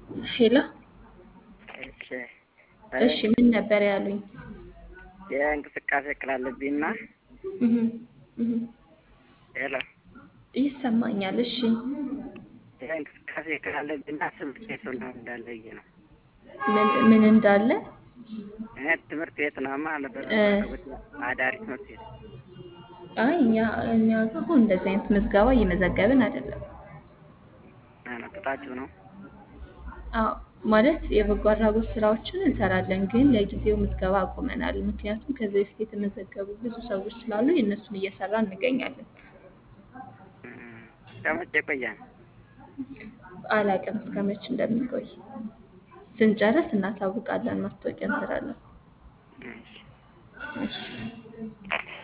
ሄሎ እሺ እሺ ምን ነበር ያሉኝ? የእንቅስቃሴ እክል አለብኝና እህ እህ ሄሎ ይሰማኛል። እሺ የእንቅስቃሴ እክል አለብኝና ትምህርት ቤት ምናምን እንዳለ ብዬ ነው። ምን ምን እንዳለ እኔ ትምህርት ቤት ነውማ አለበት እ አዳሪ ትምህርት ቤት አይ እኛ እኛ ጋር አሁን እንደዚህ አይነት ምዝገባ እየመዘገብን አይደለም። አመጥታችሁ ነው። አዎ ማለት የበጎ አድራጎት ስራዎችን እንሰራለን፣ ግን ለጊዜው ምዝገባ አቁመናል። ምክንያቱም ከዚህ በፊት የተመዘገቡ ብዙ ሰዎች ስላሉ የእነሱን እየሰራ እንገኛለን። ከመቼ ይቆያል? አላቅም እስከ መቼ እንደሚቆይ ስንጨርስ እናሳውቃለን። ማስታወቂያ እንሰራለን። እሺ እሺ